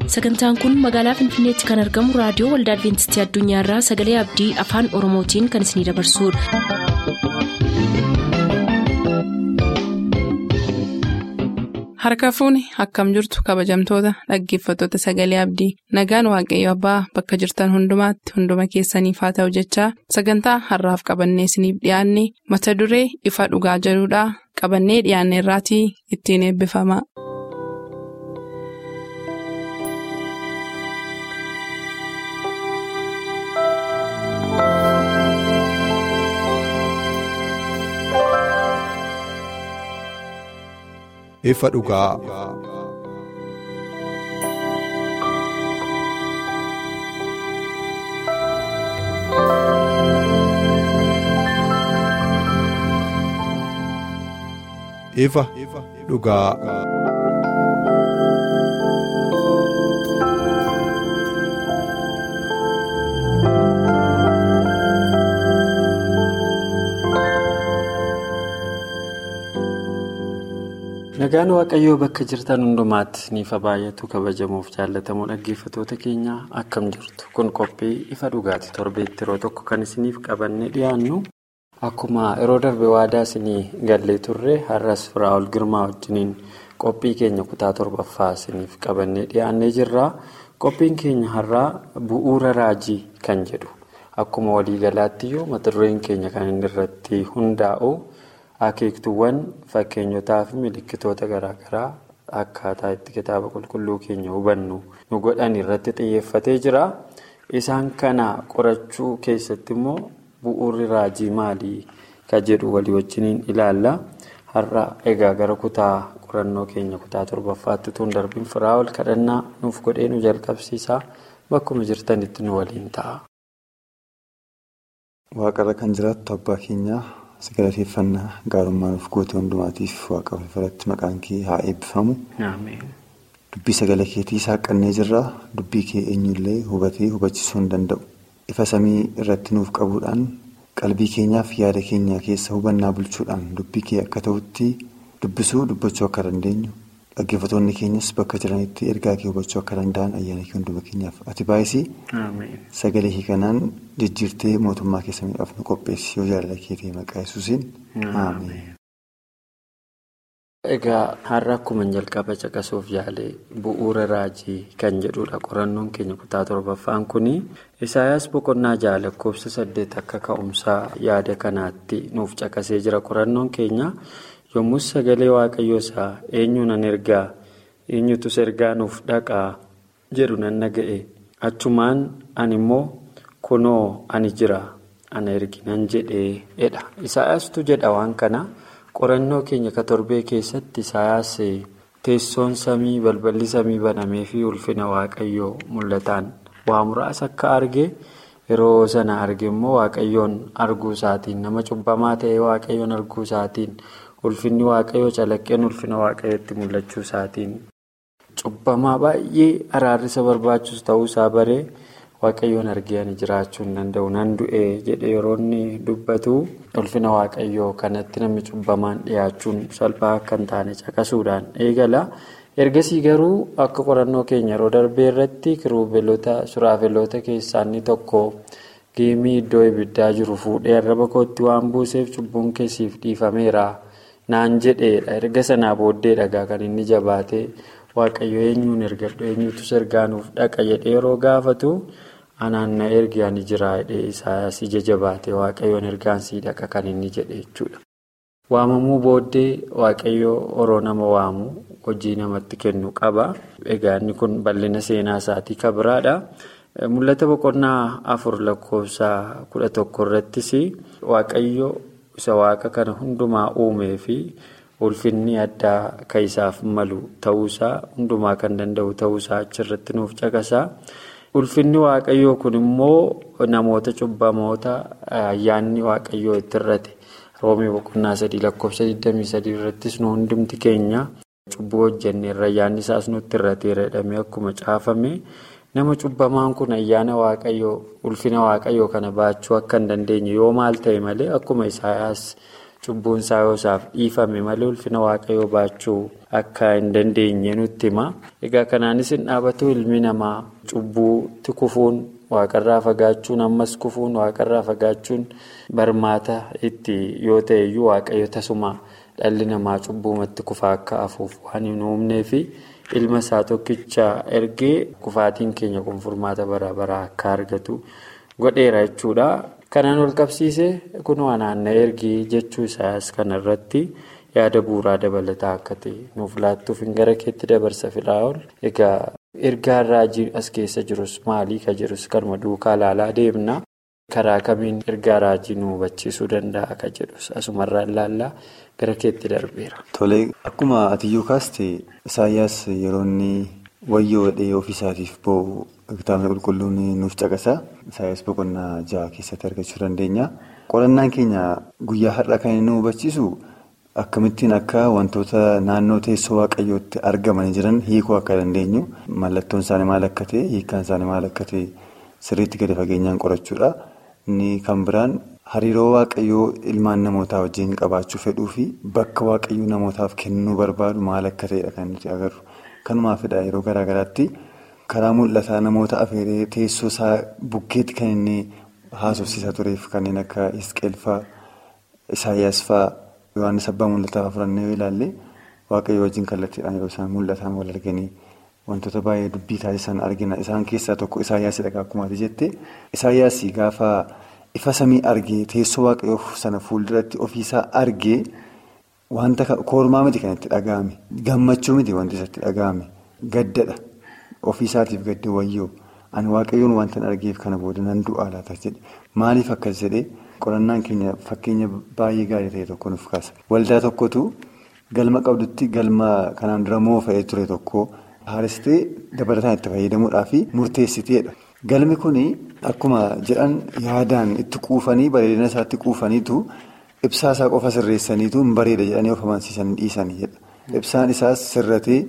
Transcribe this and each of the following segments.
sagantaan kun magaalaa finfinneetti kan argamu raadiyoo waldaa adventistii addunyaarraa sagalee abdii afaan oromootiin kan isinidabarsudha. harka fuuni akkam jirtu kabajamtoota dhaggeeffattoota sagalee abdii nagaan waaqayyo abbaa bakka jirtan hundumaatti hunduma keessaniif haa ta'u jechaa sagantaa harraaf qabannee isiniif dhiyaanne mata duree ifa dhugaa jedhudhaa qabannee dhiyaanne irraatii ittiin eebbifama. ifa dhugaa. ifa dhugaa. nagaan waaqayyoo bakka jirtan hundumaatti niifa baay'atu kabajamuuf jaallatamoo dhaggeeffatoota keenya akkam jirtu kun qophii ifa dhugaati torbeetti yeroo tokko kan isiniif qabannee dhiyaannu akkuma yeroo darbe waadaa isinii gallee turre har'as firaa'ol girmaa wajjiniin qophii keenya kutaa torbaffaa isiniif qabannee dhiyaannee jirra qophiin keenya har'aa bu'uura raajii kan jedhu akkuma waliigalaattiyyuu mata dureen keenya kan inni irratti hundaa'u. akeektuuwwan fakkeenyotaa fi milikkitoota garaagaraa akkaataa itti kitaaba qulqulluu keenya hubannu nu godhan irratti xiyyeeffatee jira isaan kana qorachuu keessatti immoo bu'uurri raajii maalii ka jedhu walii wajjiniin ilaalla har'a egaa gara kutaa qorannoo keenya kutaa torbaffaatti tun darbiin firaa'ol kadhannaa nuuf godhee nu jalqabsiisaa bakkuma jirtanitti nu waliin ta'a. waaqarra kan jiraattu abbaa keenyaa. sagalateeffannaa gaarummaa nuuf goote hundumaatiif waaqa irratti maqaan kee haa eebbifamu. dubbii sagala keetii saaqannee jirra dubbii kee eenyullee hubatee hubachisuu hin danda'u ifa samii irratti nuuf qabuudhaan qalbii keenyaaf yaada keenya keessa hubannaa bulchuudhaan dubbii kee akka ta'utti dubbisuu dubbachuu akka dandeenyu dhaggeeffattoonni keenyas bakka jiranitti ergaa kee hubachuu akka danda'an ayyaana kee hunduma keenyaaf ati baay'isii sagalee kee kanaan jijjiirtee mootummaa keessa miidhaaf nu qopheessi yoo jaalala kee ta'e maqaa yesuusiin ameen. Egaa har'a akkuma jalqaba caqasuuf yaale bu'uura raajii kan jedhudha qorannoon keenya kutaa torbaffaan kuni isaayaas boqonnaa ja'a lakkoofsa saddeet akka ka'umsaa yaada kanaatti nuuf caqasee jira qorannoon keenya. yommus sagalee waaqayyoo isaa eenyu nan ergaa eenyutus ergaa nuuf dhaqaa jedhu nan dhaga'e achumaan ani immoo kunoo ani jira ana erginan jedheedha isaayaastu jedha waan kana qorannoo keenya ka torbee keessatti isaayaas teessoon samii balballi samii banamee fi ulfina waaqayyoo mul'ataan waa muraasa akka arge yeroo sana arge immoo waaqayyoon arguu isaatiin nama cubbamaa ta'e waaqayyoon arguu isaatiin. ulfinni waaqayyoo calaqqeen ulfina waaqayyootti mul'achuu isaatiin cubbamaa baay'ee araarrisa barbaachisu ta'uu isaa baree waaqayyoon argee ani jiraachuu hin danda'u nan du'e jedhe yeroo inni dubbatu ulfina waaqayyoo kanatti namni cubbamaan dhiyaachuun salphaa akka hin taane caqasuudhaan eegala ergasii garuu akka qorannoo keenya yeroo darbee irratti kiruubeelota suraafeloota keessaa inni tokko geemii iddoo ibiddaa jiru fuudhee arraba kootti waan buuseef cubbuun keessiif dhiifameera. naan jedheedha erga sanaa booddee dhagaa kan inni jabaate waaqayyo eenyuun ergadhu eenyutus ergaa nuuf dhaqa jedhee yeroo gaafatu anaan na ergi ani jira jedhee isaas ija jabaate waaqayyoon ergaan sii dhaqa kan inni jedhe jechuudha. waamamuu booddee waaqayyo horoo nama waamu hojii namatti kennu qaba egaa inni kun bal'ina seenaa isaatii kabiraadha. mul'ata boqonnaa afur lakkoofsa kudha tokko irrattis waaqayyo. isa waaqa kana hundumaa uumee fi ulfinni addaa kan isaaf malu ta'uusaa hundumaa kan danda'u ta'uusaa achirratti nuuf caqasa. Ulfinni waaqayyoo kun immoo namoota cubbamoota ayyaanni waaqayyoo itti irrate roomii boqonnaa sadii lakkoofsa 23 irrattis nu hundumti keenya cubbuu hojjenneerra ayyaanni isaas nutti irrateera jedhamee akkuma caafame. nama cubbamaan kun ayyaana waaqayyoo ulfina waaqayyoo kana baachuu akka hin dandeenye yoo maal ta'e malee akkuma isaayaas cubbuun isaa yoo isaaf dhiifame malee ulfina waaqayyoo baachuu akka hin dandeenye nutti hima. Egaa kanaanis hin dhaabatu ilmi namaa cubbuutti kufuun waaqarraa fagaachuun ammas kufuun waaqarraa fagaachuun barmaata itti yoo ta'e iyyuu waaqayyo tasuma dhalli namaa cubbuumatti kufaa akka hafuuf waan hin uumneefi ilma isaa tokkicha ergee kufaatiin keenya kun furmaata bara baraa akka argatu godheera jechuudha. Kanaan ol qabsiisee kunoo naanna'ee ergee jechuu isaas kanarratti. yaada bu'uuraa dabalataa akka ta'e nuuf laattuuf hin gara keetti dabarsa Firaa'ol egaa ergaan raajii as keessa jirus maalii ka jirus kanuma duukaa ilaalaa deemna karaa kamiin ergaa raajii nu hubachiisuu danda'a ka jedhus asumarraa ilaallaa gara keetti darbeera. Tolee akkuma atiyyuu kaaste Isaayyaas yeroo inni wayyoo dhee ofiisaatiif ba'u kitaabni qulqulluun nuuf caqasa Isaayyaas boqonnaa ja'a keessatti argachuu dandeenya qorannaan keenya guyyaa har'a kan inni nu hubachiisu. Akkamittiin akka wantoota naannoo teessoo waaqayyootti argamanii jiran hiikuu akka dandeenyu mallattoon isaanii maal akka ta'e hiikkaan isaanii maal akka ta'e sirriitti gadi fageenyaan qorachuudha. Inni kan biraan hariiroo waaqayyoo ilmaan namootaa wajjin qabaachuu fedhuu fi bakka waaqayyoo namootaaf kennuu barbaadu maal akka ta'edha kan nuti agarru. Kanumaafidha yeroo garaa garaatti karaa mul'ataa namoota afeeree teessoo isaa bukkeetti kan inni haasofsiisaa tureef kanneen akka Hisqeel fa'aa, Isaayyaas fa'aa. Yohaannis abbaa mul'ataa fudhannee yoo ilaalle waaqayyo wajjin kallattiidhaan yeroo isaan mul'atan wal arganii wantoota baay'ee dubbii taasisan argina. Isaan keessaa tokko Isaayyaasiidha akkuma ati jette. Isaayyaasii gaafa ifa samii argee teessoo waaqayyoo sana fuulduratti ofiisaa argee wanta koormaa miti kan itti dhaga'ame. Gammachuu miti wanti isatti dhaga'ame. Gaddadha. Ofiisaatiif gadde wayyoo. Ani waaqayyoon wanta argeef kana booda nan du'aa laata jedhe. Maaliif akkas jedhee? Qorannaan keenya fakkeenya baay'ee gaarii ta'e tokko nuuf kaasa. Waldaa tokkotu galma qabdutti galma kanaan dura moofa'ee ture tokko haaristee dabalataan itti fayyadamuudhaaf murteessiteedha. Galmi kun akkuma jedhan yaadaan itti quufanii bareedina isaatti quufaniitu ibsaa isaa qofa sirreessaniitu hin bareeda jedhanii of amansiisanii dhiisanidha. Ibsaan isaas sirratee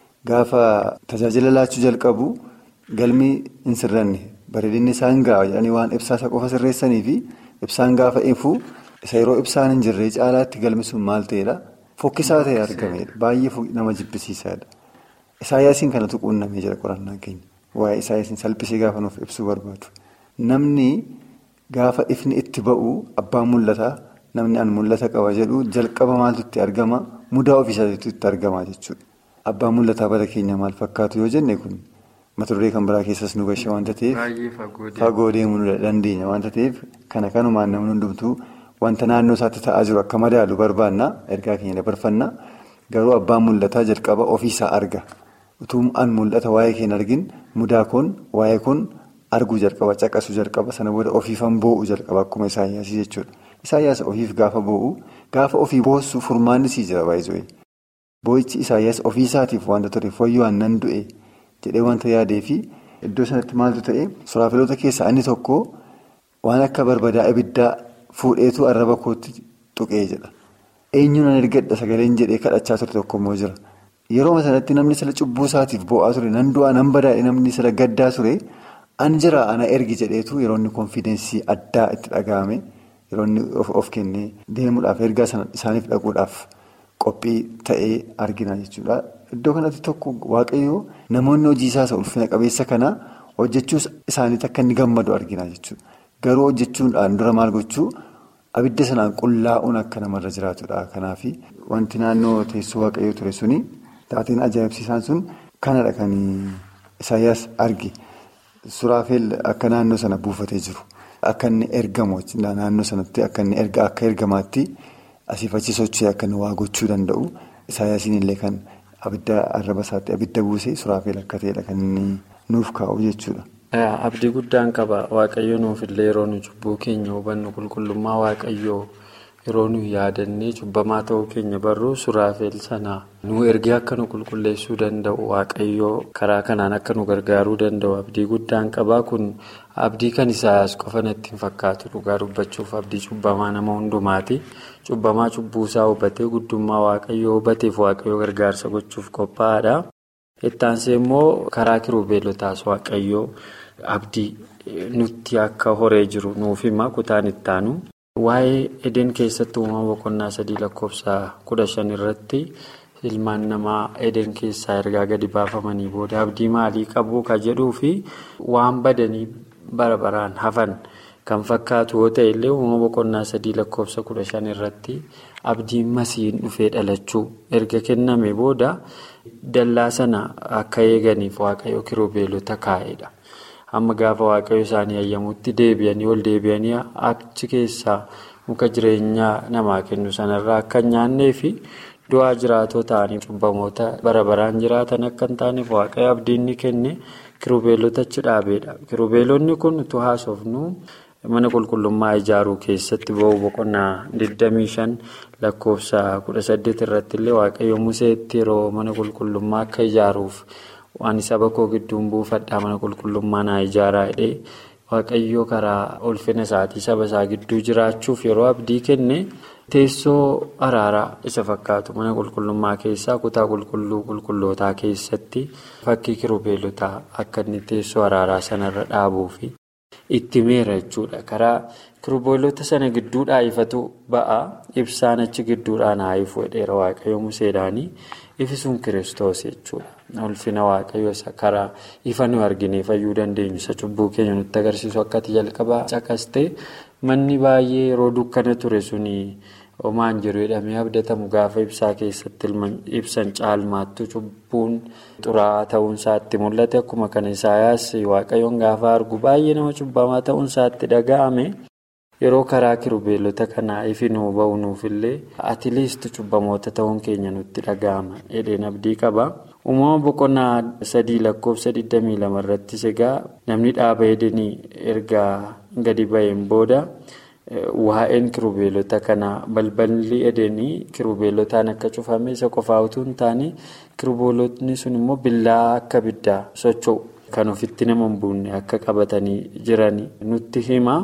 gaafa tajaajila laachuu jalqabu galmi hin sirranne bareedinni isaa hin ga'a jedhanii waan ibsaa isaa qofa sirreessaniifi. Ibsaan gaafa ifu isa yeroo ibsaan hin jirre caalaatti galmi sun maal ta'edha? Fokkisaa ta'e argameedha. Baay'ee nama jibbisiisaadha. Isaayyaasiin kanatu quunnamee jira qorannaan keenya. Waa'ee Isaayyaasiin salphisee gaafa nuuf ibsuu barbaadu. Namni gaafa ifni itti ba'u abbaan mul'ataa namni an mul'ata qaba jedhu jalqaba maaltu itti argama? Mudaa ofiisaatiitu itti argama jechuudha. Abbaan mul'ataa bara keenya maal fakkaatu yoo jenne kun mata duree kan biraa keessas nu gashe waanta ta'eef fagoo deemuu nu dandeenya waanta ta'eef kana kanumaan namni hundumtuu wanta naannoo isaatti ta'aa jiru akka madaalu barbaanna ergaa keenya dabarfanna garuu abbaan mul'ataa jalqaba ofiisaa arga utuu an mul'ata waa'ee keenya argin mudaa kun waa'ee kun arguu jalqaba caqasuu jalqaba sana booda ofiifan boo'u jalqaba akkuma isaayyaasii jechuudha isaayyaas ofiif gaafa boo'u gaafa ofii boossu furmaanni sii jira baay'ee boo'ichi isaayyaas ofiisaatiif wanta ture fooyya'an nan du'e. jedhee wanta yaadee fi iddoo sanatti maaltu ta'e suraafiloota keessaa inni tokko waan akka barbadaa ibiddaa fuudheetu arraba kootti tuqee jedha. Eenyuun an ergadha sagaleen jedhee kadhachaa ture tokko immoo jira. Yeroo sanatti namni sila cubbuu isaatiif bo'aa ture nan du'aa nan badaadhe namni sila gaddaa ture an jira ana ergi jedheetu yeroo inni konfidensii addaa itti dhaga'ame yeroo inni of kennee deemuudhaaf ergaa isaaniif dhaquudhaaf qophii ta'ee argina jechuudha. Iddoo kanatti tokko waaqayyoo namoonni hojii isaa ulfina qabeessa kana hojjechuus isaaniitti akka inni gammadu argina jechuudha. Garuu hojjechuudhaan dura maal gochuu abidda sanaan qullaa'uun akka namarra jiraatudha. Kanaaf wanti naannoo teessoo waaqayyoo ture suni taateen ajaa'ibsiisaan sun kanadha kan Isaayyaas arge. Suraafeel akka naannoo sana buufatee jiru. Akka inni ergamu naannoo sanatti akka inni akka ergamaatti asiif achi sochii akka inni waa gochuu danda'u. Isaayyaasiin illee kan. Abidda arraba isaatti abidda buusee suraafeel akka ta'edha kan inni nuuf kaa'u jechuudha. Abdii guddaan qaba. Waaqayyo nuuf illee yeroo nu cubbuu keenya hubannu qulqullummaa waaqayyoo yeroo nu yaadannee cubbamaa ta'uu keenya barru suraafeel sana nu ergee akka nu qulqulleessuu danda'u waaqayyoo karaa kanaan akka nu gargaaruu danda'u abdii guddaan qaba. Kun abdii kan isaas qofa natti hin fakkaatu dhugaa dubbachuuf abdii cubbamaa nama hundumaati. Cubbamaa cubbuusaa hubatee guddummaa waaqayyoo hubateef waaqayyoo gargaarsa gochuuf qophaa'aadha. Ittaansee immoo karaa kirubeelotaas waaqayyoo abdii nutti akka horee jiru nuuf hima kutaan ittaanu. Waa'ee edeen keessatti uumama boqonnaa sadii lakkoofsa kudha shan irratti ilmaan namaa eden keessaa ergaa gadi baafamanii booda abdii maalii qabu ka jedhuu fi waan badanii bara baraan hafan kan fakkaatu yoo ta'e illee uumama boqonnaa sadii lakkoofsa kudha shan irratti abdiin masiin dhufee dhalachuu erga kenname booda dallaa sana akka eeganiif waaqayyo kirubeelota kaa'edha. Amma gaafa waaqayyo isaanii ayyamuutti deebi'anii ol deebi'anii achi keessaa muka jireenyaa namaa kennu sanarraa akka hin nyaannee fi du'aa jiraatoo ta'anii cubbamoota bara baraan jiraatan akka hin taaneef waaqayyo abdiin ni kenne kirubeelota achi dhaabeedha. Kirubeelonni kun utuu haasofnu mana qulqullummaa ijaaruu keessatti ba'uu boqonnaa 25 lakkoofsa 18 irratti illee waaqayyo museetti yeroo mana qulqullummaa akka ijaaruuf. Waan saba koo gidduun buufadhaa mana qulqullummaa naa ijaaraa jedhee waaqayyoo karaa ulfina isaatii saba isaa gidduu jiraachuuf yeroo abdii kenne teessoo araaraa isa fakkaatu mana qulqullummaa keessaa kutaa qulqulluu qulqullootaa keessatti fakkii kirubeelotaa akka inni teessoo araaraa sanarra dhaabuufi itti meera jechuudha. Karaa kirubeelota sana gidduudhaa ifatu ba'a ibsaan achi gidduudhaan haa ifu jedheera waaqayyoo museedhaanii. Ifi sun kiristoos jechuudha. Ulfina waaqayyo isa karaa ifa nu arginee fayyuu dandeenyu isa cubbuu keenya nutti agarsiisu akkati jalqabaa caqastee manni baay'ee yeroo dukkana ture suni homaan jiru jedhamee abdatamu gaafa ibsaa keessatti ibsan caalmaattu cubbuun xuraa'aa ta'uunsaa itti mul'ate akkuma kana isaayaas waaqayyoon gaafa argu baay'ee nama cubbamaa ta'uunsaa itti dhaga'ame. Yeroo karaa kirubeelota kanaa ifi nuu ba'u nuufillee atileest cubbamoota ta'uun keenya nutti dhaga'ama jedheen abdii qaba. Uumama boqonnaa sadii lakkoofsa 22 irrattis egaa namni dhaaba edenii erga gadi ba'een booda waa'een kirubeelota kanaa balballi edenii kirubeelotaan akka cufame isa qofaa utuu hin taane kirubeelotni sun immoo billaa akka biddaa socho'u kan ofitti nama hin buunne akka qabatanii jiran nutti hima.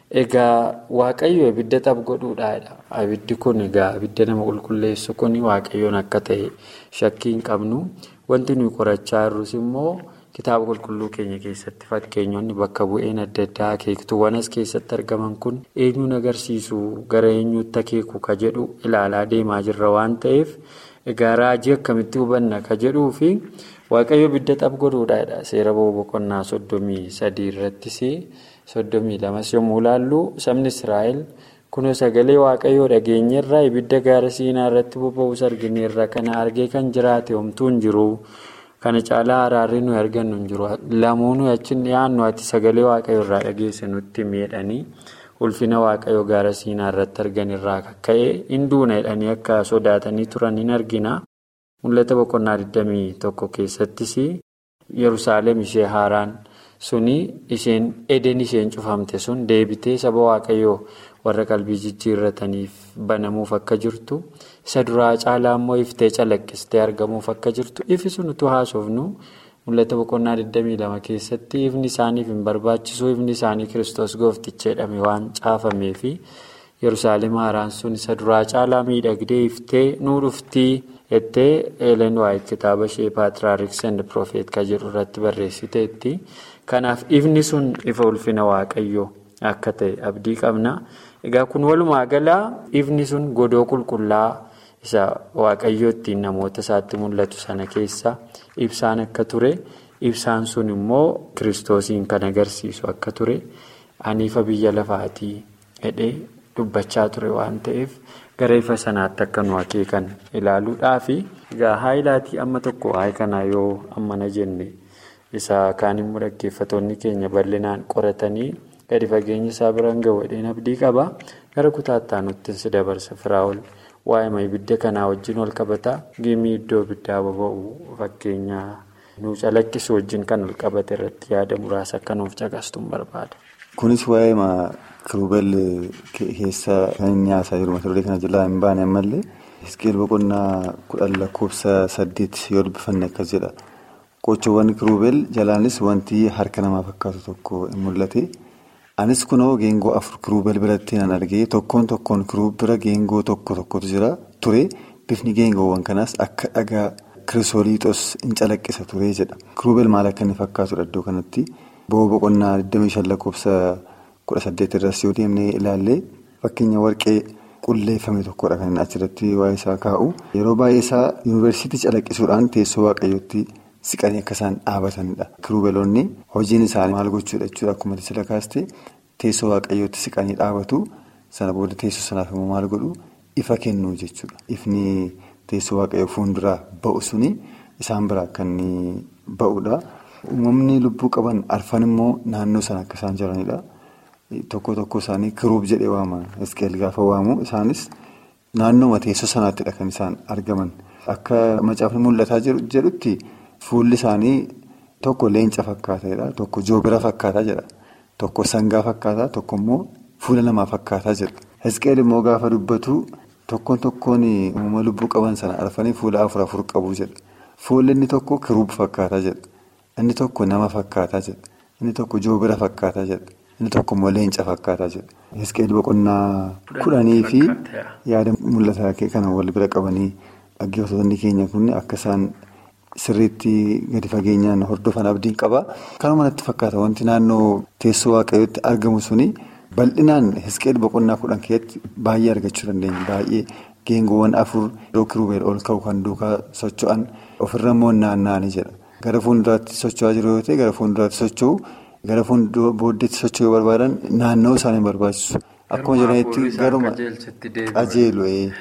Egaa waaqayyo abidda xaph godhuudhaadha. Abiddi kun egaa abidda nama qulqulleessu kun waaqayyoon akka ta'e shakkii hin qabnu. Wanti nuyi qorachaa jirrus immoo kitaaba qulqulluu keenya keessatti fakkeenyonni bakka bu'een adda addaa akeektuuwwan as keessatti argaman kun eenyuun agarsiisu gara eenyuutti akeeku ka jedhu ilaalaa deemaa jirra waan ta'eef egaa raajii akkamitti hubanna ka jedhuu fi waaqayyo abidda xaph godhuudhaadha. Seera boqonnaa soddomii sadii irrattis. soddomii lamas yommuu ilaallu sabni israa'el kunoo sagalee waaqayyoo dhageenyerraa ibidda gaara siinaa irratti boba'us argineerra kana argee kan jiraate homtuu hin jiru kana caalaa araarri nuyi argannu hin jiru lamuu nuyi achi dhiyaannu ati sagalee waaqayyoo irraa dhageesse nutti miidhanii ulfina waaqayyoo gaara siinaa irratti argan irraa ka'ee hinduuna jedhanii akka sodaatanii turan hin argina mul'ata boqonnaa 21 keessattis yerusaalem ishee haaraan. suni isheen eden isheen cufamte sun deebitee saba waaqayyoo warra qalbii jijjiirrataniif banamuuf akka jirtu isa duraa caalaa immoo iftee calaqqistee argamuuf akka jirtu ifi sun utuu haasofnu mul'ata boqonnaa 22 keessatti ifni isaaniif hin barbaachisu ifni isaanii kiristoos goofticha jedhame waan caafameefi yerusaalem haaraan sun isa duraa caalaa miidhagdee iftee nuu dhuftii jettee eelen waa'ee kitaaba ishee paatraariks and profeet ka jedhu irratti barreessiteetti. Kanaaf ifni sun ifa ulfina waaqayyoo akka ta'e abdii qabna. Egaa kun walumaa galaa ifni sun godoo qulqullaa isa waaqayyoo ittiin namoota isaatti mul'atu sana keessa ibsaan akka ture. Ibsaan sun immoo kiristoosiin kan agarsiisu akka ture. Ani ifa biyya lafaatii jedhee dubbachaa ture waan ta'eef gara ifa sanaatti akka nu akeekan ilaaluudhaafi. Egaa haayilaatii amma tokko haay kanaa yoo ammana jenne. isa kaan immoo dhaggeeffattoonni keenya bal'inaan qoratanii gadi fageenya isaa biraan gahu jedheen abdii qaba gara kutaattaa nutti si dabarsa firaa'ol waa'ee ibidda kanaa wajjin wal qabata giimii iddoo ibiddaa boba'u fakkeenya nu calaqqisu wajjin kan wal qabate irratti yaada muraasa akka nuuf caqastuun barbaada. Kunis waa'ee kiruubel keessa kan inni haasaa jiru mata duree kana jalaa hin baane ammallee Hisqeel boqonnaa kudhan lakkoofsa saddeet yoo dubbifanne akkas jedha. Qochoowwan kiruubel jalaanis wanti harka namaa fakkaatu tokko hin mul'ate. Anis kunoo geengoo afur kiruubel biratti nan argee tokkoon tokkoon kiruub bira geengoo tokko tokkotu jira ture. Bifni geengoowwan kanaas akka dhagaa kirisooliixos hin calaqqisa ture jedha. Kiruubel maal akka inni fakkaatudha iddoo kanatti. Bo'oo boqonnaa 25 lakkoofsa 18 irratti yoo deemnee ilaalle fakkeenya warqee qulleeffame tokkodha kan inni achirratti waa'ee isaa kaa'u. Yeroo baay'ee isaa yuunivarsiitii calaqqisuudhaan teessoo waaqayyootti siqanii akka isaan dhaabatanidha. Kiruubeloonni hojiin isaanii maal gochuudha jechuudha akkuma sila kaaste teessoo waaqayyootti siqanii dhaabatu sana booda teessoo sanaaf immoo maal godhu ifa kennuu jechuudha. Ifni teessoo waaqayyoo fuulduraa ba'u suni isaan biraa kan ba'udha. Uumamni lubbuu qaban arfan immoo naannoo sana akka isaan jiranidha. Tokko tokko isaanii kiruub jedhee waama. Iskeel gaafa waamu isaanis naannooma teessoo sanaattidha kan isaan argaman. Akka macaafni mul'ataa jedhutti fuulli isaanii tokko leenca fakkaataadha. Tokko joobira fakkaataa jedha. Tokko sangaa fakkaataa tokko immoo fuula namaa fakkaataa jedha. Iskeel immoo gaafa dubbatu tokkoon tokkoon uumama lubbuu qaban sana arfanii fuula afur afur qabu jedha. Fuulli inni tokko kiruub fakkaataa jedha. Inni tokko nama fakkaataa jedha. Inni tokko joobira fakkaataa jedha. Inni tokko immoo leenca fakkaataa jedha. Iskeel boqonnaa kudhanii fi yaada mul'ataa kana wal bira qabanii dhaggeeffattoonni keenya kun akka isaan sirriitti gadi fageenyaan hordofan abdiin qaba. Kanuma natti fakkaata wanti naannoo teessoo waaqayyootti argamu suni bal'inaan iskeel boqonnaa kudhan keessatti baay'ee argachuu dandeenya. Baay'ee geengoowwan afur yeroo kiruubeel ol ka'u kan duukaa socho'an ofirra immoo naanna'anii jedha. Gara fuulduraatti socho'aa jiru yoo ta'e gara fuulduraatti socho'u. Gara fuuldura booddeetti socho'uu barbaadan naannoo isaanii barbaachisu. Akkuma jiranitti garuma qajeelu.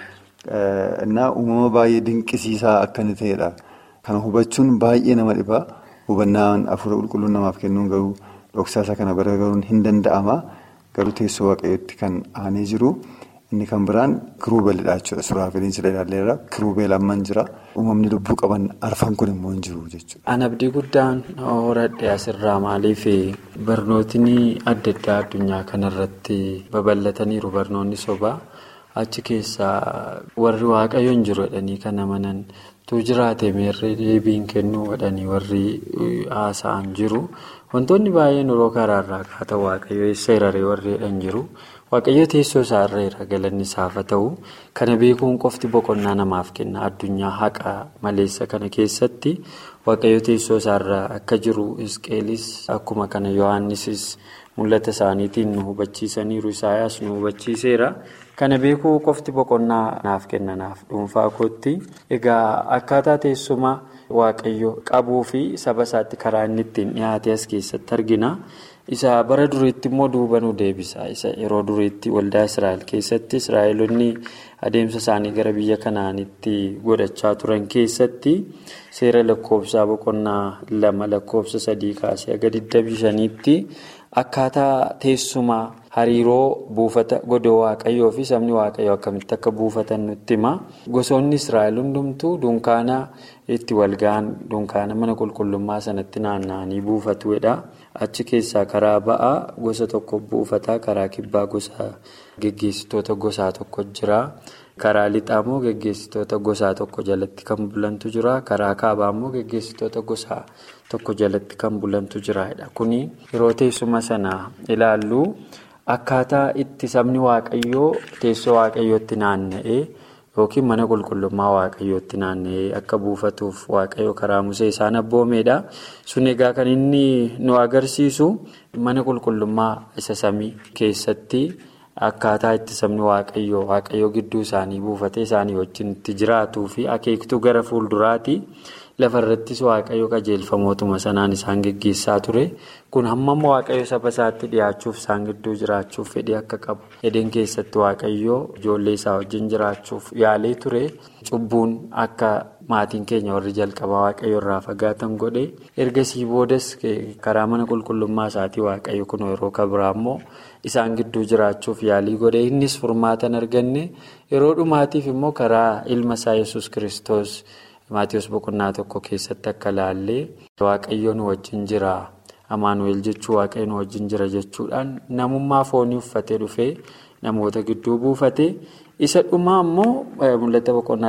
Innaa uumama baay'ee dinqisiisaa akka inni ta'edha. Kana hubachuun baay'ee nama dhibaa. Hubannaan afuura qulqulluun namaaf kennuun garuu dhoksaasa kana bira garuun hin danda'ama. Garuu teessoo waaqayyootti kan aanee jiru. Inni kan biraan kiruubeelidha jechuudha. Suraafeliin sila ilaalleerra kiruubeel amman jira. Uumamni lubbuu qaban arfan kun immoo hin jiru jechuudha. An abdii guddaan horadhe asirraa maaliif barnootni adda addaa addunyaa kanarratti babal'ataniiru barnoonni sobaa achi keessaa warri waaqayyo hin jiru jedhanii kan amanan tu jiraate meerree deebiin kennuu jedhanii warri haasa'an jiru. Wantoonni baay'een yeroo karaarraa kaata waaqayyo eessa hiraree warri jedhan jiru. Waaqayyo teessoo isaarra irra galanni isaaf haa ta'u kana beekuun qofti boqonnaa namaaf kenna addunyaa haqa maleessa kana keessatti waaqayyo teessoo isaarra akka jiru isqeelis akkuma kana yohaannisis mul'ata isaaniitiin nu hubachiisaniiru isaayaas nu hubachiiseera kana beekuu qofti boqonnaa naaf kenna naaf dhuunfaa kootti egaa akkaataa teessuma waaqayyo qabuu fi saba isaatti karaa inni ittiin dhiyaate as keessatti argina. isa bara duriitti immoo duuba nu deebisa isa yeroo duriitti waldaa israa'el keessatti israa'elonni adeemsa isaanii gara biyya kanaanitti godhachaa turan keessatti seera lakkoofsaa boqonnaa lama lakkoofsa sadii kaasee aga 25tti akkaataa teessuma hariiroo buufata godoo waaqayyoo fi sabni waaqayyoo akkamitti akka buufatan nutti hima gosoonni israa'el hundumtuu dunkaana itti walga'an dunkaana mana qulqullummaa sanatti naanna'anii buufatuudha. achi keessaa karaa ba'aa gosa tokko buufataa karaa kibbaa gosa geggeessitoota gosaa tokko jira karaa lixaa immoo geggeessitoota gosaa tokko jalatti kan bulantu jira karaa kaabaa immoo geggeessitoota gosaa tokko jalatti kan bulantu jiraadha kuni yeroo teessuma sana ilaallu akkaataa itti sabni waaqayyoo teessoo waaqayyootti naanna'ee. yookiin mana qulqullummaa waaqayyootti naanna'ee akka buufatuuf waaqayyo karaa musee isaan abboomeedha. sun egaa kan inni nu agarsiisu mana qulqullummaa isa samii keessatti akkaataa itti sabni waaqayyoo waaqayyoo gidduu isaanii buufatee isaanii wajjin itti jiraatuu fi akeektuu gara fuulduraati. lafarrattis waaqayyo qajeelfamootuma sanaan isaan geggeessaa ture kun hammam waaqayyo saba isaatti dhiyaachuuf isaan gidduu jiraachuuf fedhii akka qabu edeen keessatti waaqayyo ijoollee isaa wajjin jiraachuuf yaalee ture cubbuun akka maatiin keenya warri jalqabaa waaqayyo irraa fagaatan godhe ergasii boodas karaa mana qulqullummaa isaatii waaqayyo kun yeroo kabiraa immoo isaan gidduu jiraachuuf yaalii godhe innis furmaatan arganne yeroo dhumaatiif immoo karaa ilma isaa yesus kiristoos. Maatiyoos boqonnaa tokko keessatti akka laallee waaqayyo nu wajjin jira amaanuweel jechuu waaqayyo nu wajjin jira jechuudhaan namummaa foonii uffatee dhufee namoota gidduu buufate isa dhumaa immoo mul'ata boqonnaa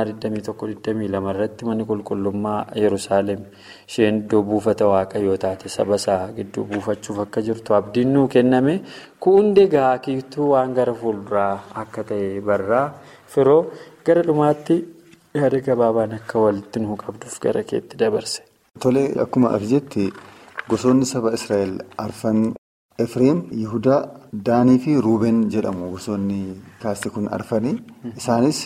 21-22 irratti manni qulqullummaa yerusaalem isheen iddoo buufata waaqayyoo taate saba isaa gidduu buufachuuf akka jirtu abdiin nuu kenname kuundi egaa kiituu waan gara fuulduraa akka ta'e barraa firoo gara dhumaatti. yaada gabaabaan akka walitti nu qabduuf gara keetti dabarse. Tole akkuma ati jetti gosoonni saba Israa'el arfan Efreem, Yihudaa, Daanii fi Ruubeen jedhamu gosoonni kaasti kun arfanii. Isaanis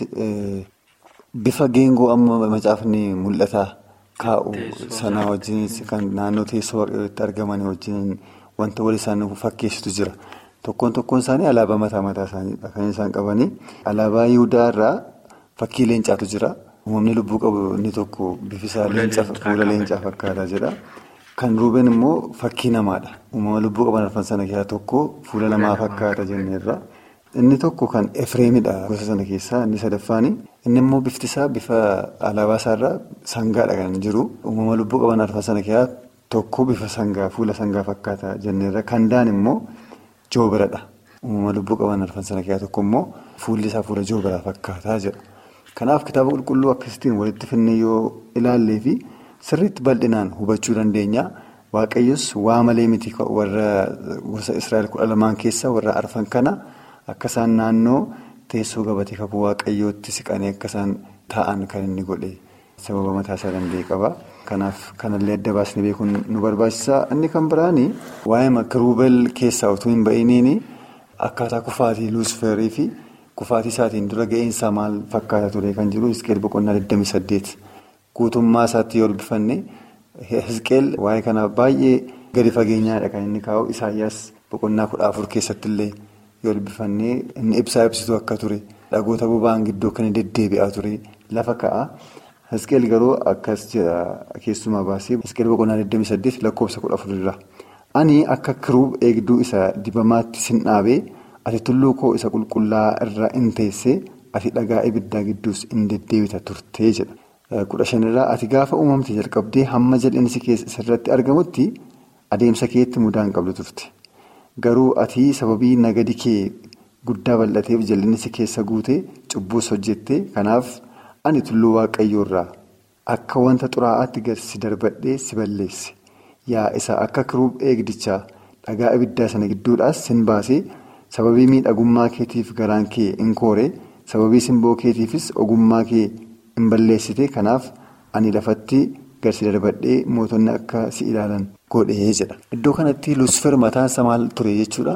bifa geengoo amma macaafni mul'ata kaa'u sanaa wajjin kan naannoo teessoo waaqayyootti argaman wajjin wanta wal isaan fakkeessitu jira. Tokkoon tokkoon isaanii alaabaa mataa mataa isaaniidha kan isaan qabanii. Alaabaa Yihudaa irraa fakkii leencaatu jira. Uumamni lubbuu qabu inni tokko bifisaa fuula leencaa fakkaataa jira. Kan ruubeen immoo fakkii namaadha. Uumama lubbuu qaban arfan sana keessaa tokko fuula namaa fakkaata jenneerra. Inni tokko kan Efreemidha gosa sana keessaa inni sadaffaani. Inni immoo bifti isaa bifa alaabaa isaarraa sangaadha kan jiru. Uumama lubbuu qaban arfan sana keessaa tokko bifa sangaa fuula sangaa fakkaata jenneerra. Kan daan immoo joobiradha. Uumama lubbuu qaban arfan sana keessaa tokko immoo fuulli isaa fuula joobiraa fakkaataa jedha. Kanaaf kitaaba qulqulluu akkasitiin walitti finnee yoo ilaallee fi sirriitti bal'inaan hubachuu dandeenya. Waaqayyos waa malee miti warra gosa Israa'el kudha lamaan keessa warra arfan kana akka isaan naannoo teessoo gabatee kakuu waaqayyootti siqanii akka isaan taa'an kan inni godhe sababa mataa isaa danda'e qaba. Kanaaf kanallee adda baasnee beekuun nu barbaachisa. Inni kan biraani waa'ee kiruubel keessaa utuu hin ba'iniini akkaataa kufaatii luusferii fi. Kufaatii isaatiin dura ga'eensaa maal fakkaata ture kan jiru Hizqeel boqonnaa 28 guutummaa isaatti yoo dubbifanne Hizqeel waa'ee kana baay'ee gadi fageenyaadha kan inni kaa'u Isaayyaas boqonnaa 14 keessatti illee yoo dubbifanne inni ibsaa ibsitu akka ture dhagoota boba'an gidduu kan inni deddeebi'aa ture lafa ka'a. Hizqeel garuu akkas jedha keessumaa baasee Hizqeel boqonnaa 28 lakkoofsa 14 irra ani akka kiruub eegduu isa dibamaatti sin dhaabee. Ati tulluu koo isa qulqullaa'aa irra in teessee ati dhagaa ibiddaa gidduus in deddeebita turtee jedha. Kudha shanirraa ati gaafa uumamte jalqabdee hamma jal'insi irratti argamutti adeemsa keetti mudaa hin qabdu turte. Garuu ati sababii nagadi kee guddaa bal'ateef jal'insi keessa guutee cubbuus hojjette kanaaf ani tulluu waaqayyoo irraa akka wanta xuraa'aatti gad si darbadhee si balleesse. Yaa isa akka kiruub eegdichaa dhagaa ibiddaa sana gidduudhaas sin baasee. Sababii miidhagummaa keetiif garaan kee in koore sababii simboo keetiifis ogummaa kee in balleessite kanaaf ani lafatti gad si darbadhee mootonni akka si ilaalan godhee jedha. Iddoo kanatti luusfer mataansa maal ture jechuudha.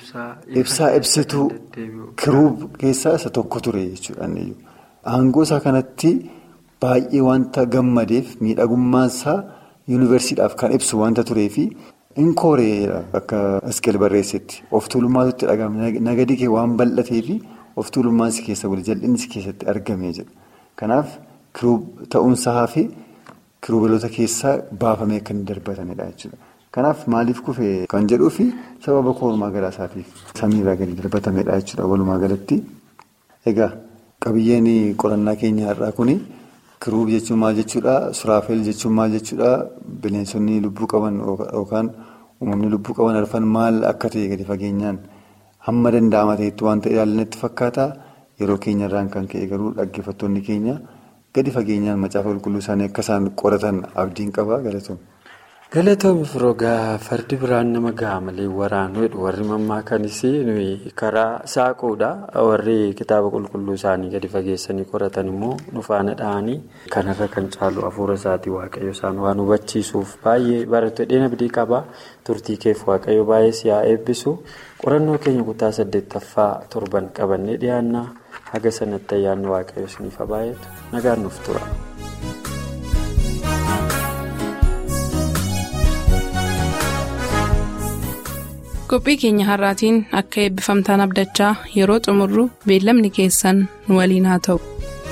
Ibsaa ibsituu kiruub keessaa isa tokko ture jechuudha. Aangoo isaa kanatti baay'ee wanta gammadeef miidhagummaansaa yuunivarsiidhaaf kan ibsu wanta tureefi. Inkooree akka Hizqeel barreessetti of tuulummaatu itti dhagahame nagadi kee waan bal'atee fi of tuulummaan si keessa wali jal'inni si keessatti argamee jedha. Kanaaf kiruub ta'umsaa fi kiruubeloota keessaa baafamee akka inni darbatamedha jechuudha. Kanaaf maaliif kufee kan jedhuu fi sababa koormaa garaa isaatiif samiirraa gadi darbatamedha jechuudha walumaa galatti. Egaa qabiyyeen qorannaa keenya har'aa kuni. Kiruub jechuun maal jechuudha? Suraafeel jechuun maal jechuudha? Bineensonni lubbuu qaban yookaan uumamni lubbuu qaban arfan maal akka ta'e gadi fageenyaan hamma danda'ama ta'etti wanta ilaalanitti fakkaata. Yeroo keenyarraan kan ka'e garuu dhaggeeffattoonni keenya gadi fageenyaan macaafa qulqulluu isaanii akka isaan qoratan abdiin qaba galatoom. Galatoomii firoogaa fardi biraan nama gaha malee waraanudha warri mammaakanis karaa saaquudha warri kitaaba qulqulluu isaanii gadi fageessanii qoratan immoo dhufaana dha'anii kanarra kan caalu hafuura isaatii waaqayyo isaan waan hubachiisuuf baay'ee barattoota dheena abdii qaba turtii keef waaqayyo baay'ee si'aa eebbisu qorannoo keenya kutaa saddeettaffaa torban qabannee dhiyaannaa haga sanatti ayyaanni waaqayyo isiniif baay'atu nagaan nuuf tura. qophii keenya har'aatiin akka eebbifamtaan abdachaa yeroo xumurru beellamni keessan nu waliin haa ta'u.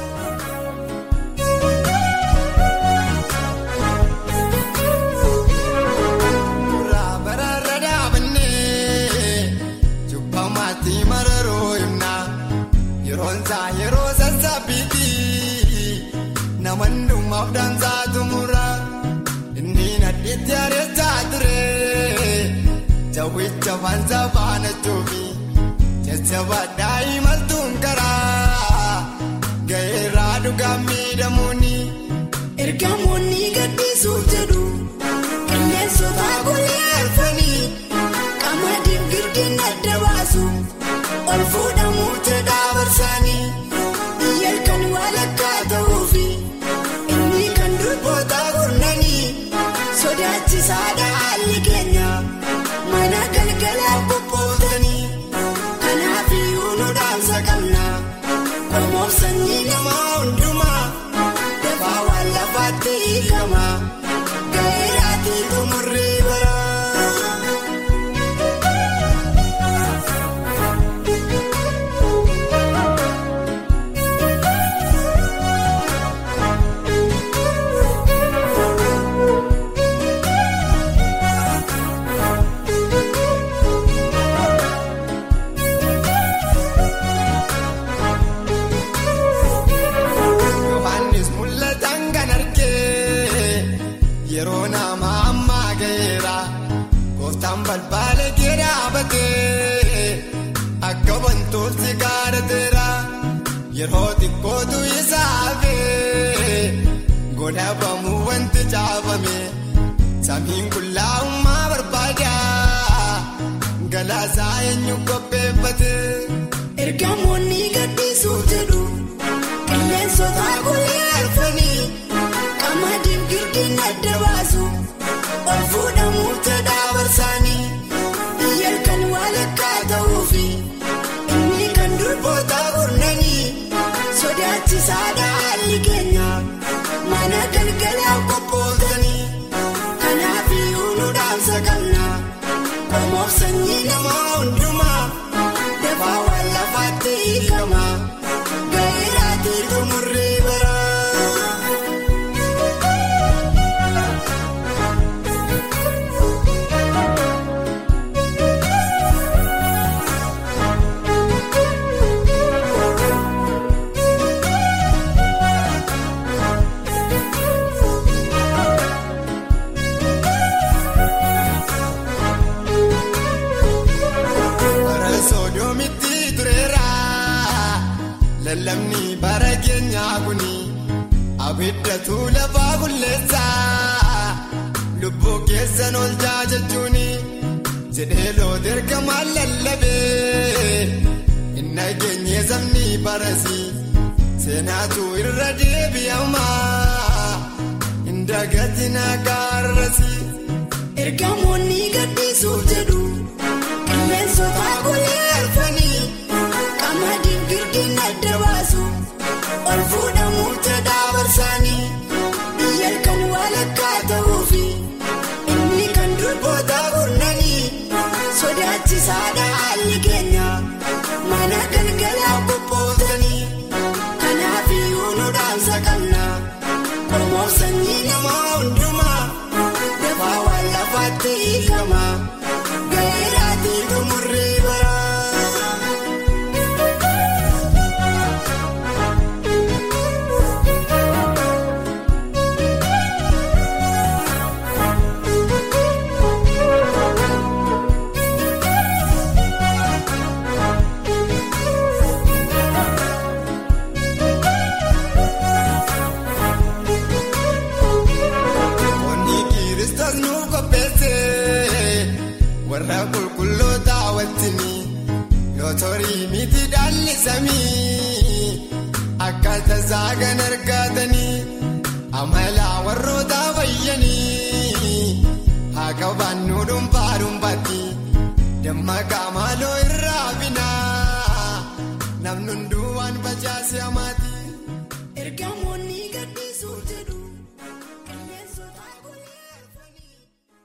Jawwicha fansa faana joobi jajjaba daa'imaltuun karaa ga'eerraa dhugaa miidhamuuni. Ergamoonni gaddisuuf jedhu qilleensota golee arfanii qamadiin girdiin adda baasu ol fuudhamuu jedhaa barsaanii biyya kan walakkaa ta'uufi inni kan durboota gurnanii sodaachisaadha haalli keenya. Mana galgala. mataan balbaala kee dhaabatee akka wantooti gaarateera yeroo xiqqootu isaafee godhabamuu wanti caafame samiin qullaa'ummaa barbaada galaasaa eenyu qopheeffate. ergamoonni gaddisuuf jedhu qilleensota golee arfanii qamadiin girdiin adda baasu ol fuudhamuuf jedhaa barsaanii biyya kan walakkaa ta'uufi inni kan durboota gurnanii sodaachisaadha haalli keenya mana galgalaa qophootanii kanaaf iyyuu nu dhaamsa qabna qomoof sanyii namaa hundumaa. Dafaa waan lafaatti hiikama gaa'elaatti xumurree bara. lallabni bara keenyaa kuni abiddatu lafaa qulleessaa lubbuu keessan ol jechuun jedhee loota ergamaan lallabee inni geenye sabni barasi seenaatu irra deebi'amaa indagati naagaarrasi. ergamoonni gaddisuuf jedhu qilleensota golee arfanii. qamadiin girdiin adda baasu ol fuudhamuuf jedhaa barsaanii biyya kan walakkaa ta'uufi inni kan durboota gurnanii sodaachisaadha haalli keenya mana galgalaa qophootanii kanaaf iyyuu nu dhaamsa qabna qomoof sanyii namaa hundumaa dafaa waan lafaatti hiikama gaa'elaatti xumurree bara. warra qulqulloota wajjini yoo torii miti dhaalli samii akkaataa saagan argatanii amala warroota fayyanii haa qabaannu dhuunfaa dhuunfaatti damma qaamaloo irraa binaa namni